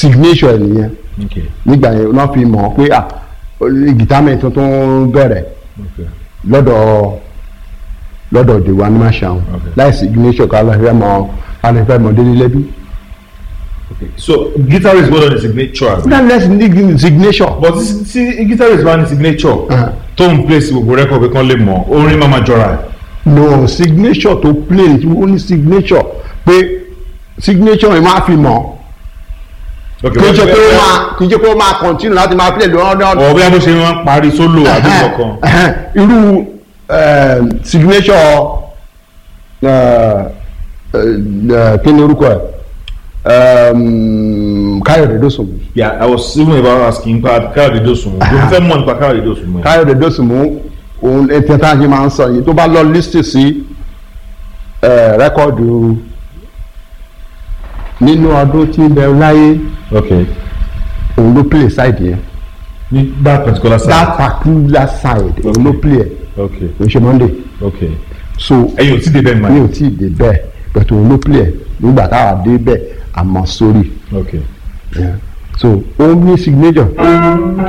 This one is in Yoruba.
signature ẹ̀ nìyẹn okay nígbà yẹn wọ́n fi mọ̀ pé ah gìtámẹ̀ tuntun bẹ̀rẹ̀ okay lọ́dọ̀ lọ́dọ̀ dèwà ní màṣáwọn Okay. láì signature ká lọ́ọ́ fẹ́ mọ ká lọ́ọ́ fẹ́ mọ délé lẹ́bí. okay so guitarist gbọ́dọ̀ ní signature àbí. that less need signature. but tí tí guitarist bá ní signature Ah. tó ń place gbogbo record pé kán lè mọ̀ orin máa ma jọra ẹ̀. no signature tó plain ó ní signature pé signature yẹn máa fi mọ̀ okay kì í ṣe pé ó bẹ́ẹ̀- máa kì í ṣe pé ó máa continue láti máa play lọ́dọ̀ ọ̀ bí a bó ṣe máa ń parí solo àbí kankan. irú eh, signature eh, eh, kí ni orúkọ ẹ̀ um, Káyọ̀dé Dósùnmù yeah i was even about asking nípa káyọ̀dé dòsùnmù mo fẹ́ mọ̀ nípa káyọ̀dé dòsùnmù yẹn. Káyọ̀dé Dósùnmù òun ẹtí tá a ṣe máa ń sọ yìí tó bá lọ lísì sí eh, rẹ́kọ̀dù nínú ọdún tí ń bẹ láyé okay òun ló play side yẹn ní that particular side. that particular side òun ló play ẹ̀ okay kò ṣe Monday okay so ẹ̀yin ò tí ì dé bẹ́ẹ̀ mi mọ́. ò tí ì dé bẹ́ẹ̀ bẹ̀tẹ̀ òun ló play ẹ̀ nígbà táwa dé bẹ́ẹ̀ àmọ́ sórí okay. Yeah. so ó ní signature